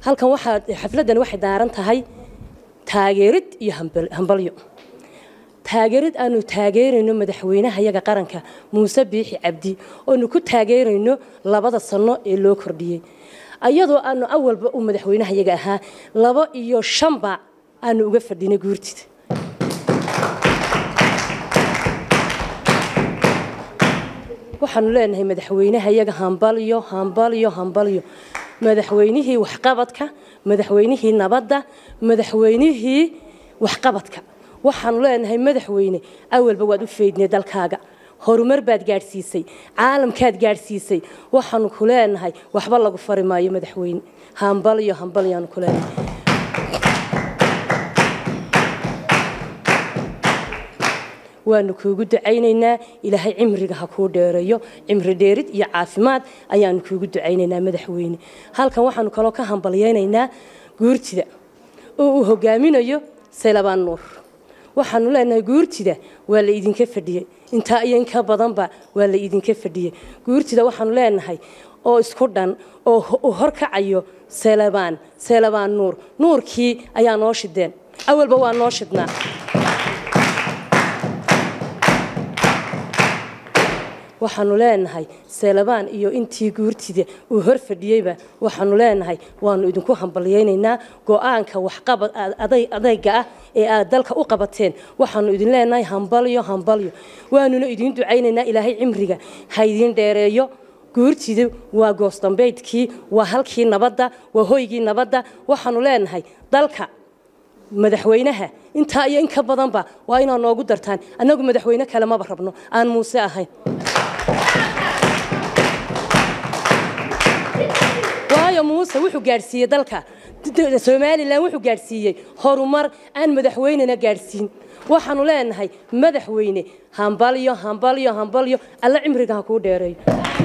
halkan waxaa xafladdan waxay daaran tahay taageerid iyo hambalyo taageerid aanu taageerayno madaxweynaha yaga qaranka muuse biixi cabdi oonu ku taageerayno labada sano ee loo kordhiyey ayadoo aanu awalba uu madaxweynaha yaga ahaa labo iyo shanba aanu uga fadhinay guurtida waxaanu leenahay madaxweynaha yaga hambalyo hambalyo hambalyo madaxweynihii waxqabadka madaxweynihii nabadda madaxweynihii waxqabadka waxaanu leenahay madaxweyne awalba waad u feydnay dalkaaga horumar baad gaadhsiisay caalamkaad gaadhsiisay waxaanu ku leenahay waxba lagu fari maayo madaxweyne hambalyo hambalyaanu ku leenahay waanu kuugu ducaynaynaa ilaahay cimriga ha kuu dheereeyo cimri dheerid iyo caafimaad ayaanu kuugu ducaynaynaa madaxweyne halkan waxaanu kaloo ka hambalyaynaynaa guurtida oo uu hogaaminayo saylabaan nuur waxaanu leenahay guurtida waa la idinka fadhiyey intaa iyo inka badanba waa la idinka fadhiyey guurtida waxaanu leenahay oo isku dhan oo uu horkacayo saylabaan saylabaan nuur nuurkii ayaa noo shideen awalba waa noo shidnaa waxaanu leenahay seelabaan iyo intii guurtida uu hor fadhiyeyba waxaanu leenahay waanu idinku hambalyaynaynaa go-aanka waxqabad adayga ah ee aad dalka u qabateen waxaanu idin leenahay hambalyo hambalyo waanuna idiin ducaynaynaa ilaahay cimriga ha idiin dheereeyo guurtidu waa goosdambeydkii waa halkii nabadda waa hoygii nabadda waxaanu leenahay dalka madaxweynaha intaa iyo in ka badanba waa inaad noogu dartaan annagu madaxweyne kale maba rabno aan muuse ahayn waayo muuse wuxuu gaadhsiiyey dalka somalilan wuxuu gaadhsiiyey horumar aan madaxweynena gaadhsiin waxaanu leenahay madaxweyne hambalyo hambalyo hambalyo alla cimriga ha kuu dheereeyo